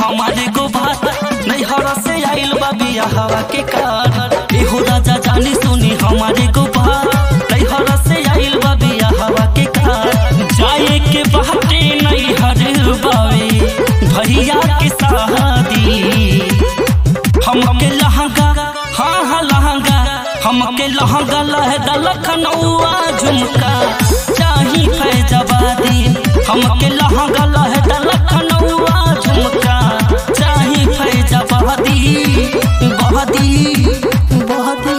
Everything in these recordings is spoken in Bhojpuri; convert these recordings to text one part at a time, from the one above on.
हमारे को बात नैहर से आइल बा बिया हवा के कार एहो राजा जानी सुनी हमारे को बात नैहर से आइल बा बिया हवा के कार जाए के बाटे नैहर बावे भैया के शादी हमके लहंगा हाँ हाँ लहंगा हमके लहंगा लहदा लखनऊआ झुमका चाही फैजबादी हमके लहंगा लहदा लखनऊआ झुमका चाही फैजबादी बहदी बहदी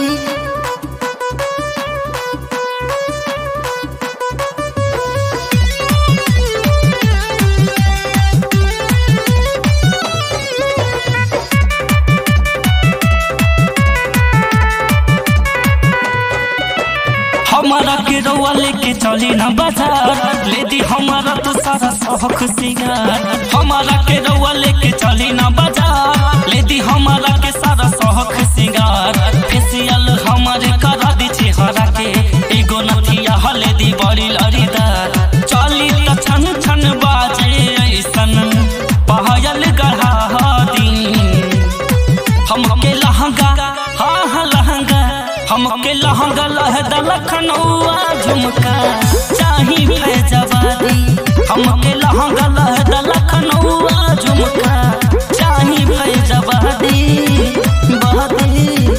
हमारा के रउआ लेके चली ना बाजार ले दी हमारा तो सारा शौक सिंगार हमारा के रउआ लेके चली ना बाजार ले दी हमारा के सारा शौक सिंगार फेसियल हमारे करा दी चेहरा के एगो नथिया हले दी बड़ी लड़ीदार चली त छन छन बाजे ऐसन पायल गढ़ा दी हमके लहंगा हाँ हाँ लहंगा हमके लहंगा लहदा लखनऊआ झुमका चाही फैजबादी हमके लहंगा लहदा लखनऊआ झुमका चाही फैजबादी बहदी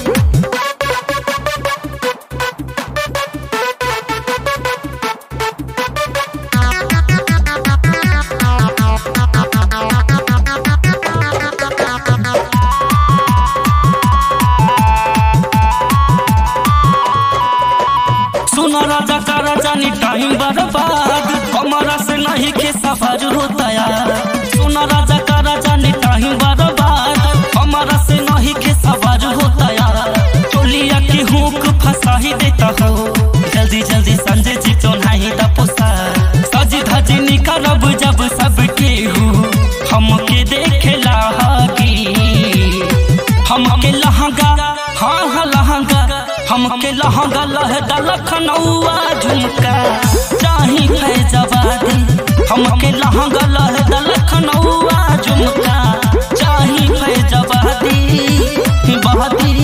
सुना राजा का राजा नी टाइम बर्बाद हमारा से नहीं के सफर होता यार सुना राजा का राजा नी टाइम बर्बाद हमारा से नहीं के सफर होता यार टोलिया की हुक फंसा ही देता हो जल्दी जल्दी संजय जी तो नहीं दा पोसा सजी धजी निकलब जब सबके हूँ हमके देखेला की हमके लहंगा हाँ हाँ लहंगा हमके लहंगा लहदा लखनऊआ झुमका चाही फैजबादी हमके लहंगा लहदा लखनऊआ झुमका चाही फैजबादी बहदी